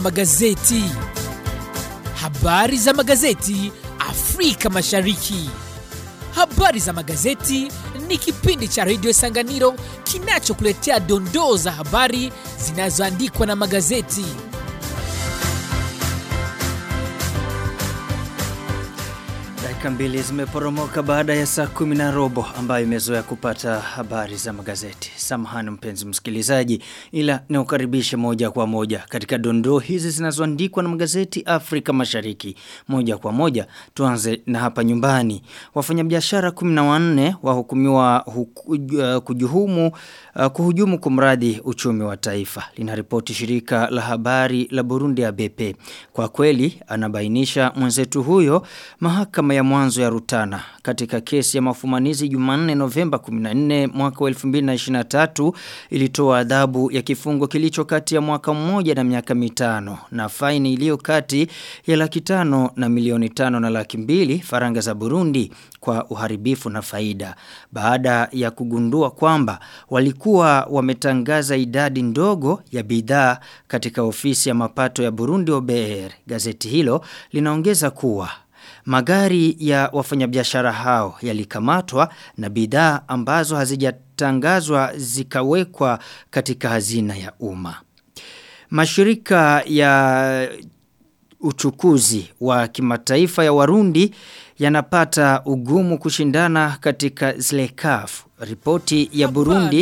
magazeti. Habari za magazeti Afrika Mashariki. Habari za magazeti ni kipindi cha redio Sanganiro kinachokuletea dondoo za habari zinazoandikwa na magazeti. Dakika mbili zimeporomoka baada ya saa kumi na robo ambayo imezoea kupata habari za magazeti. Samahani mpenzi msikilizaji ila niukaribishe moja kwa moja katika dondoo hizi zinazoandikwa na magazeti Afrika Mashariki. Moja kwa moja tuanze na hapa nyumbani. Wafanyabiashara 14 wahukumiwa huku, uh, kujuhumu uh, kuhujumu kumradi uchumi wa taifa. Linaripoti shirika la habari la Burundi ABP. Kwa kweli anabainisha mwenzetu huyo mahakama ya mwanzo ya Rutana katika kesi ya mafumanizi Jumanne Novemba 14 mwaka wa 2023 ilitoa adhabu ya kifungo kilicho kati ya mwaka mmoja na miaka mitano na faini iliyo kati ya laki tano na milioni tano na laki mbili faranga za Burundi kwa uharibifu na faida baada ya kugundua kwamba walikuwa wametangaza idadi ndogo ya bidhaa katika ofisi ya mapato ya Burundi OBR gazeti hilo linaongeza kuwa Magari ya wafanyabiashara hao yalikamatwa na bidhaa ambazo hazijatangazwa zikawekwa katika hazina ya umma. Mashirika ya uchukuzi wa kimataifa ya Warundi yanapata ugumu kushindana katika Zlekaf. Ripoti ya Burundi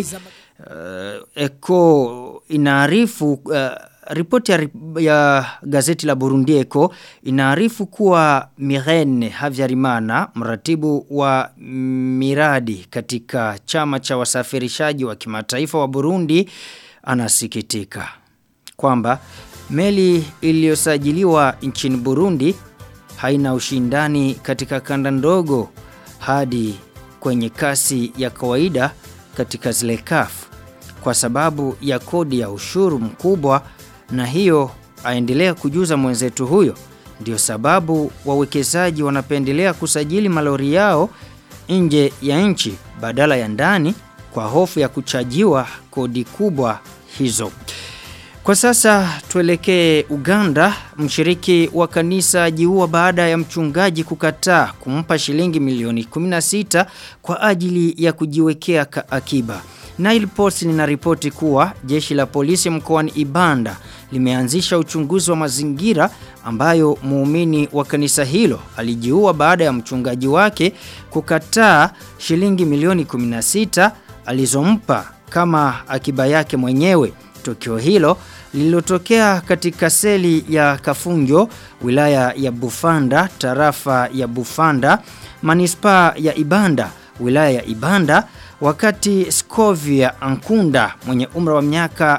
uh, Eko inaarifu uh, Ripoti ya, ya gazeti la Burundi Eko inaarifu kuwa Mirene Havyarimana, mratibu wa miradi katika chama cha wasafirishaji wa kimataifa wa Burundi, anasikitika kwamba meli iliyosajiliwa nchini Burundi haina ushindani katika kanda ndogo hadi kwenye kasi ya kawaida katika zile kafu kwa sababu ya kodi ya ushuru mkubwa na hiyo aendelea kujuza mwenzetu huyo ndio sababu wawekezaji wanapendelea kusajili malori yao nje ya nchi badala ya ndani kwa hofu ya kuchajiwa kodi kubwa hizo. Kwa sasa tuelekee Uganda, mshiriki wa kanisa jiua baada ya mchungaji kukataa kumpa shilingi milioni 16 kwa ajili ya kujiwekea akiba. Nile Post linaripoti kuwa jeshi la polisi mkoani Ibanda limeanzisha uchunguzi wa mazingira ambayo muumini wa kanisa hilo alijiua baada ya mchungaji wake kukataa shilingi milioni 16 alizompa kama akiba yake mwenyewe. Tukio hilo lililotokea katika seli ya Kafunjo, wilaya ya Bufanda, tarafa ya Bufanda, manispaa ya Ibanda, wilaya ya Ibanda, wakati Scovia Ankunda mwenye umri wa miaka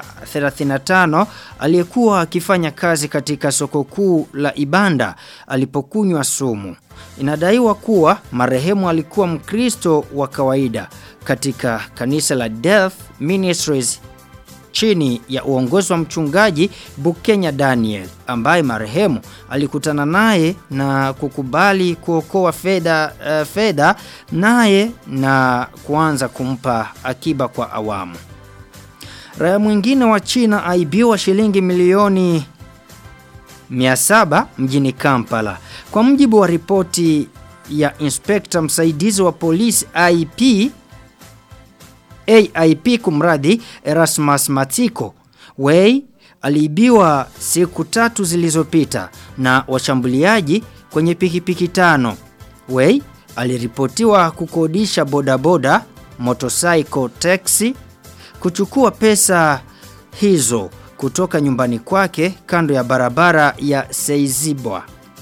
35 aliyekuwa akifanya kazi katika soko kuu la Ibanda alipokunywa sumu. Inadaiwa kuwa marehemu alikuwa Mkristo wa kawaida katika kanisa la Death Ministries chini ya uongozi wa mchungaji Bukenya Daniel ambaye marehemu alikutana naye na kukubali kuokoa fedha uh, fedha naye na kuanza kumpa akiba kwa awamu. Raia mwingine wa China aibiwa shilingi milioni 700 mjini Kampala. Kwa mjibu wa ripoti ya inspekta msaidizi wa polisi IP AIP kumradi Erasmus Matiko. Wei aliibiwa siku tatu zilizopita na washambuliaji kwenye pikipiki tano. Wei aliripotiwa kukodisha bodaboda, motorcycle taxi, kuchukua pesa hizo kutoka nyumbani kwake kando ya barabara ya Seizibwa.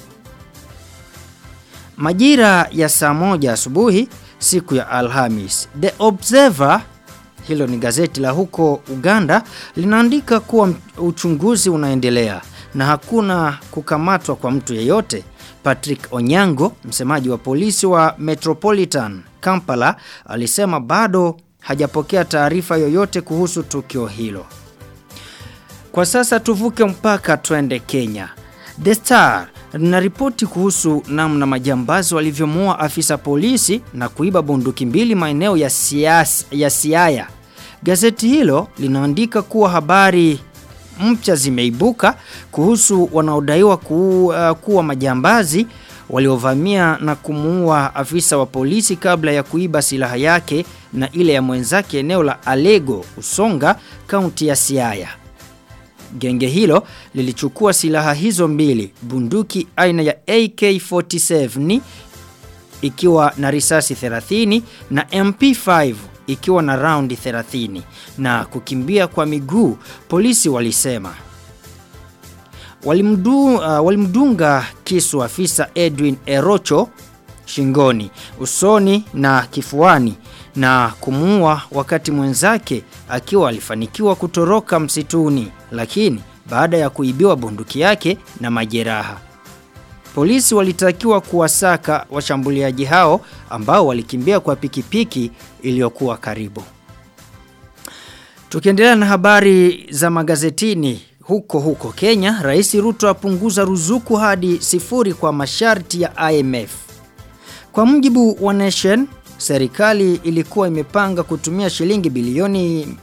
Majira ya saa moja asubuhi siku ya Alhamis. The Observer hilo ni gazeti la huko Uganda linaandika kuwa uchunguzi unaendelea na hakuna kukamatwa kwa mtu yeyote. Patrick Onyango, msemaji wa polisi wa Metropolitan Kampala, alisema bado hajapokea taarifa yoyote kuhusu tukio hilo. Kwa sasa tuvuke mpaka twende Kenya. The Star linaripoti kuhusu namna majambazi walivyomuua afisa polisi na kuiba bunduki mbili maeneo ya, sias, ya Siaya. Gazeti hilo linaandika kuwa habari mpya zimeibuka kuhusu wanaodaiwa ku, uh, kuwa majambazi waliovamia na kumuua afisa wa polisi kabla ya kuiba silaha yake na ile ya mwenzake eneo la Alego, Usonga, kaunti ya Siaya. Genge hilo lilichukua silaha hizo mbili, bunduki aina ya AK47 ikiwa na risasi 30 na MP5 ikiwa na raundi 30 na kukimbia kwa miguu, polisi walisema. Walimdu, uh, walimdunga kisu afisa Edwin Erocho shingoni, usoni na kifuani na kumuua wakati mwenzake akiwa alifanikiwa kutoroka msituni, lakini baada ya kuibiwa bunduki yake na majeraha. Polisi walitakiwa kuwasaka washambuliaji hao ambao walikimbia kwa pikipiki iliyokuwa karibu. Tukiendelea na habari za magazetini huko huko Kenya, Rais Ruto apunguza ruzuku hadi sifuri kwa masharti ya IMF. Kwa mujibu wa Nation, serikali ilikuwa imepanga kutumia shilingi bilioni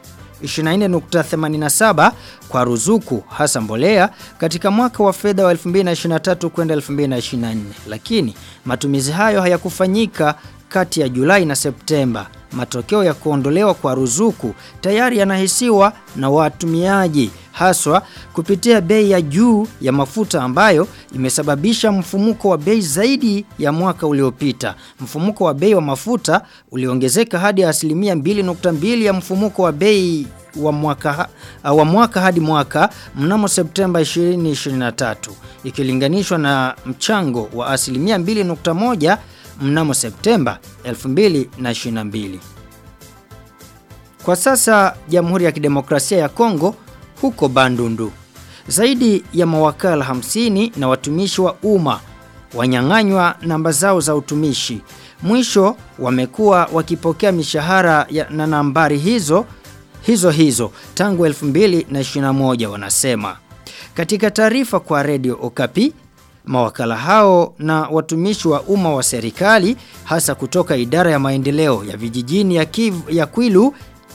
24.87 kwa ruzuku hasa mbolea katika mwaka wa fedha wa 2023 kwenda 2024 lakini matumizi hayo hayakufanyika kati ya Julai na Septemba. Matokeo ya kuondolewa kwa ruzuku tayari yanahisiwa na watumiaji haswa kupitia bei ya juu ya mafuta ambayo imesababisha mfumuko wa bei zaidi ya mwaka uliopita. Mfumuko wa bei wa mafuta uliongezeka hadi asilimia 2.2 ya mfumuko wa bei wa mwaka, wa mwaka hadi mwaka mnamo Septemba 2023 ikilinganishwa na mchango wa asilimia 2.1 mnamo Septemba 2022. Kwa sasa Jamhuri ya Kidemokrasia ya Kongo huko Bandundu. Zaidi ya mawakala 50 na watumishi wa umma wanyang'anywa namba zao za utumishi. Mwisho wamekuwa wakipokea mishahara ya, na nambari hizo hizo hizo tangu 2021 wanasema. Katika taarifa kwa Radio Okapi, mawakala hao na watumishi wa umma wa serikali hasa kutoka idara ya maendeleo ya vijijini ya, Kiv, ya Kwilu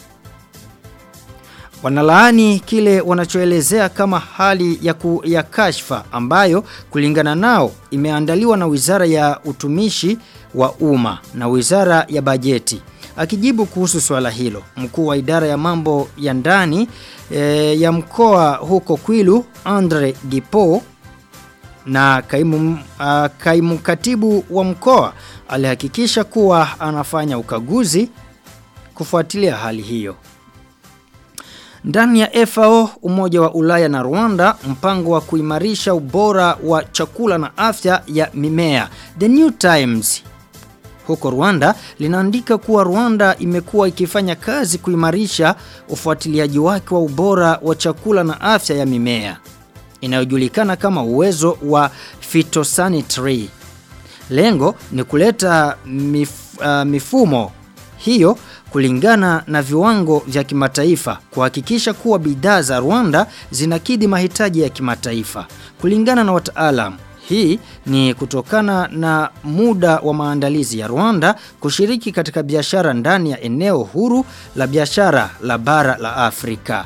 wanalaani kile wanachoelezea kama hali ya, ku, ya kashfa ambayo kulingana nao imeandaliwa na Wizara ya Utumishi wa Umma na Wizara ya Bajeti. Akijibu kuhusu swala hilo, mkuu wa idara ya mambo ya ndani e, ya mkoa huko Kwilu Andre Gipo na kaimu, uh, kaimu katibu wa mkoa alihakikisha kuwa anafanya ukaguzi kufuatilia hali hiyo. Ndani ya FAO, Umoja wa Ulaya na Rwanda, mpango wa kuimarisha ubora wa chakula na afya ya mimea. The New Times huko Rwanda linaandika kuwa Rwanda imekuwa ikifanya kazi kuimarisha ufuatiliaji wake wa ubora wa chakula na afya ya mimea inayojulikana kama uwezo wa phytosanitary. Lengo ni kuleta mif, uh, mifumo hiyo kulingana na viwango vya kimataifa kuhakikisha kuwa bidhaa za Rwanda zinakidhi mahitaji ya kimataifa. Kulingana na wataalam, hii ni kutokana na muda wa maandalizi ya Rwanda kushiriki katika biashara ndani ya eneo huru la biashara la bara la Afrika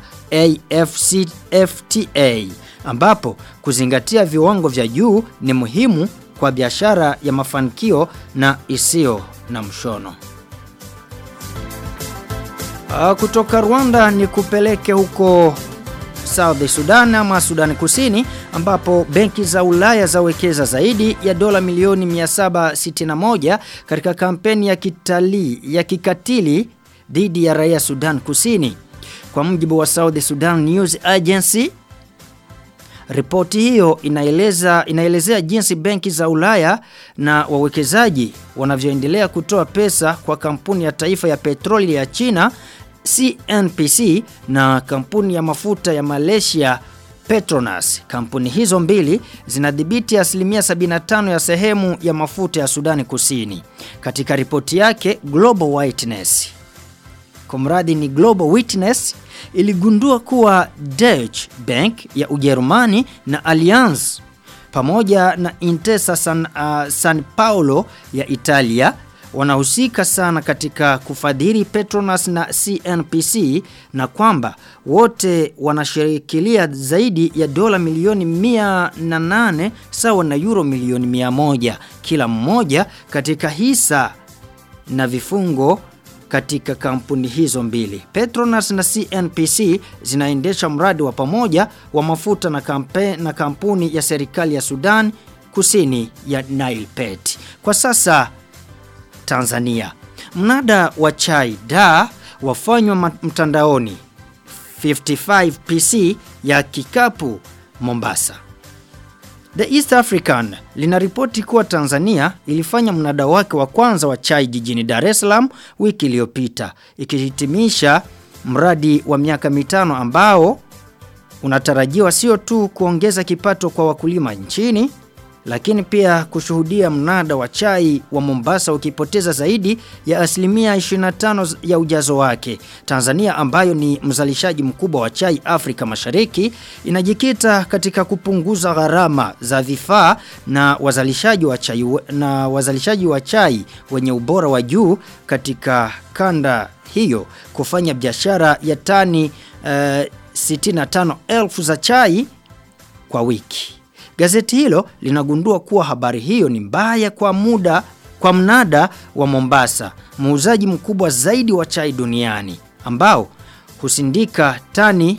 AfCFTA ambapo kuzingatia viwango vya juu ni muhimu kwa biashara ya mafanikio na isiyo na mshono. Uh, kutoka Rwanda ni kupeleke huko South Sudan ama Sudan Kusini ambapo benki za Ulaya zawekeza zaidi ya dola milioni 761 katika kampeni ya kitalii ya kikatili dhidi ya raia Sudan Kusini. Kwa mujibu wa South Sudan News Agency, Ripoti hiyo inaeleza inaelezea jinsi benki za Ulaya na wawekezaji wanavyoendelea kutoa pesa kwa kampuni ya taifa ya petroli ya China CNPC na kampuni ya mafuta ya Malaysia Petronas. Kampuni hizo mbili zinadhibiti asilimia 75 ya sehemu ya mafuta ya Sudani Kusini. Katika ripoti yake Global Witness kumradi ni Global Witness iligundua kuwa Deutsche Bank ya Ujerumani na Allianz pamoja na Intesa San, uh, San Paolo ya Italia wanahusika sana katika kufadhili Petronas na CNPC na kwamba wote wanashirikilia zaidi ya dola milioni 108 sawa na euro milioni 100 kila mmoja katika hisa na vifungo katika kampuni hizo mbili. Petronas na CNPC zinaendesha mradi wa pamoja wa mafuta na, kampe, na kampuni ya serikali ya Sudan kusini ya Nile Pet. Kwa sasa Tanzania. Mnada wa chai da wafanywa mtandaoni 55PC ya kikapu Mombasa. The East African linaripoti kuwa Tanzania ilifanya mnada wake wa kwanza wa chai jijini Dar es Salaam wiki iliyopita ikihitimisha mradi wa miaka mitano ambao unatarajiwa sio tu kuongeza kipato kwa wakulima nchini lakini pia kushuhudia mnada wa chai wa Mombasa ukipoteza zaidi ya asilimia 25 ya ujazo wake. Tanzania ambayo ni mzalishaji mkubwa wa chai Afrika Mashariki inajikita katika kupunguza gharama za vifaa na wazalishaji wa chai na wazalishaji wa chai wenye ubora wa juu katika kanda hiyo kufanya biashara ya tani uh, 65,000 za chai kwa wiki. Gazeti hilo linagundua kuwa habari hiyo ni mbaya kwa muda kwa mnada wa Mombasa, muuzaji mkubwa zaidi wa chai duniani ambao husindika tani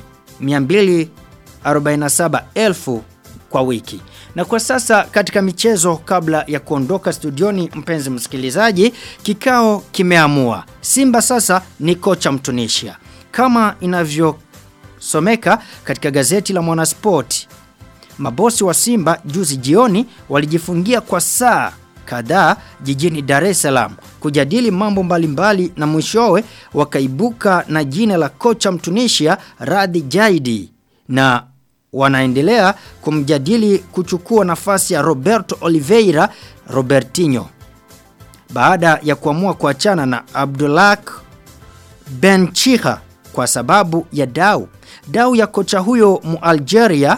247,000 kwa wiki. Na kwa sasa katika michezo kabla ya kuondoka studioni mpenzi msikilizaji, kikao kimeamua. Simba sasa ni kocha Mtunisia. Kama inavyosomeka katika gazeti la Mwanaspoti, Mabosi wa Simba juzi jioni walijifungia kwa saa kadhaa jijini Dar es Salaam kujadili mambo mbalimbali na mwishowe wakaibuka na jina la kocha Mtunisia Radhi Jaidi na wanaendelea kumjadili kuchukua nafasi ya Roberto Oliveira Robertinho baada ya kuamua kuachana na Abdullah Benchiha kwa sababu ya dau dau ya kocha huyo Mualgeria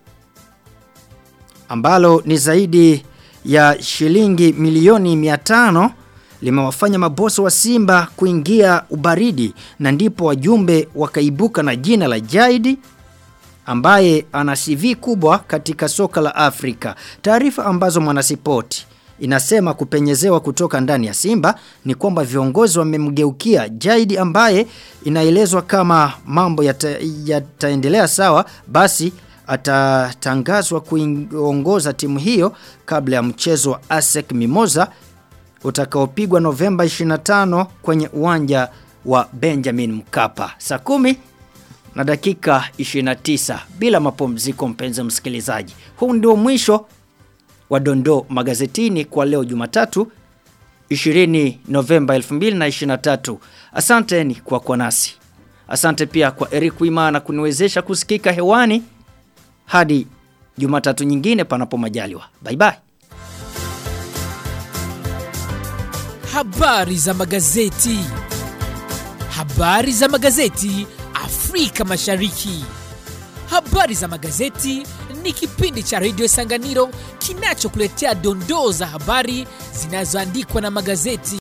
ambalo ni zaidi ya shilingi milioni 500 limewafanya mabosi wa Simba kuingia ubaridi na ndipo wajumbe wakaibuka na jina la Jaidi ambaye ana CV kubwa katika soka la Afrika. Taarifa ambazo mwanasipoti inasema kupenyezewa kutoka ndani ya Simba ni kwamba viongozi wamemgeukia Jaidi ambaye inaelezwa kama mambo yataendelea yata sawa basi atatangazwa kuongoza timu hiyo kabla ya mchezo wa ASEC Mimosa utakaopigwa Novemba 25 kwenye uwanja wa Benjamin Mkapa. Saa kumi na dakika 29 bila mapumziko mpenzi msikilizaji. Huu ndio mwisho wa dondoo magazetini kwa leo Jumatatu 20 Novemba 2023. Asanteni kwa kwa nasi. Asante pia kwa Eric Wimana kuniwezesha kusikika hewani hadi Jumatatu nyingine panapo majaliwa. Bye bye. Habari za magazeti. Habari za magazeti Afrika Mashariki. Habari za magazeti ni kipindi cha Radio Sanganiro kinachokuletea dondoo za habari zinazoandikwa na magazeti.